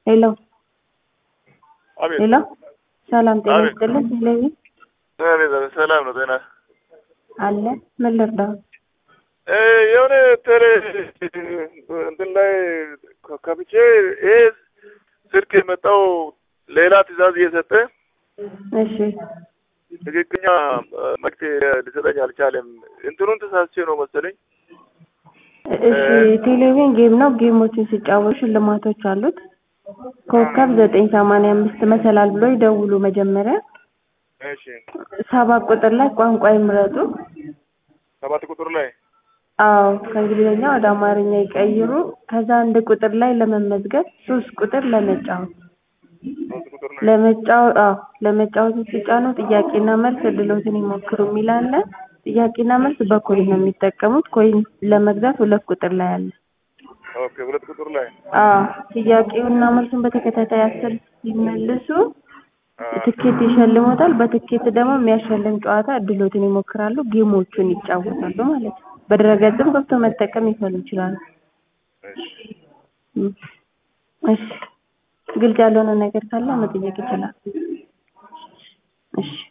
ሄሎ አቤት ሄሎ፣ ሰላም ጤና አቤት። ይስጥልን። ቴሌቪ አቤት አቤት፣ ሰላም ነው ጤና አለ። ምን ልርዳው? እ የሆነ ቴሌ እንትን ላይ ከ- ከፍቼ ይሄ ስልክ የመጣው ሌላ ትዕዛዝ እየሰጠ እሺ ትክክኛ መልዕክት ሊሰጠኝ አልቻለም። እንትኑን ተሳስቼ ነው መሰለኝ። እሺ፣ ቴሌቪዥን ጌም ነው። ጌሞችን ሲጫወቱ ሽልማቶች አሉት። ኮከብ ዘጠኝ ሰማንያ አምስት መሰላል ብሎ ይደውሉ። መጀመሪያ እሺ ሰባት ቁጥር ላይ ቋንቋ ይምረጡ። ሰባት ቁጥር ላይ አዎ ከእንግሊዝኛ ወደ አማርኛ ይቀይሩ። ከዛ አንድ ቁጥር ላይ ለመመዝገብ፣ ሶስት ቁጥር ለመጫወት ሶስት ቁጥር ላይ ለመጫወት አዎ ለመጫወት ሲጫኑ ጥያቄና መልስ እድሎትን ይሞክሩ የሚል አለ። ጥያቄና መልስ በኮይን ነው የሚጠቀሙት። ኮይን ለመግዛት ሁለት ቁጥር ላይ አለ። ኦኬ፣ ሁለት ቁጥር ላይ አዎ ጥያቄውና መልሱን በተከታታይ አስር ሲመልሱ አ፣ ትኬት ይሸልሞታል። በትኬት ደግሞ የሚያሸልም ጨዋታ እድሎትን ይሞክራሉ። ጌሞቹን ይጫወታሉ ማለት ነው። በድረገጽም ገብቶ መጠቀም ይፈሉ ይችላሉ። እሺ እም፣ እሺ ግልጽ ያልሆነ ነገር ካለ መጠየቅ ይችላል። እሺ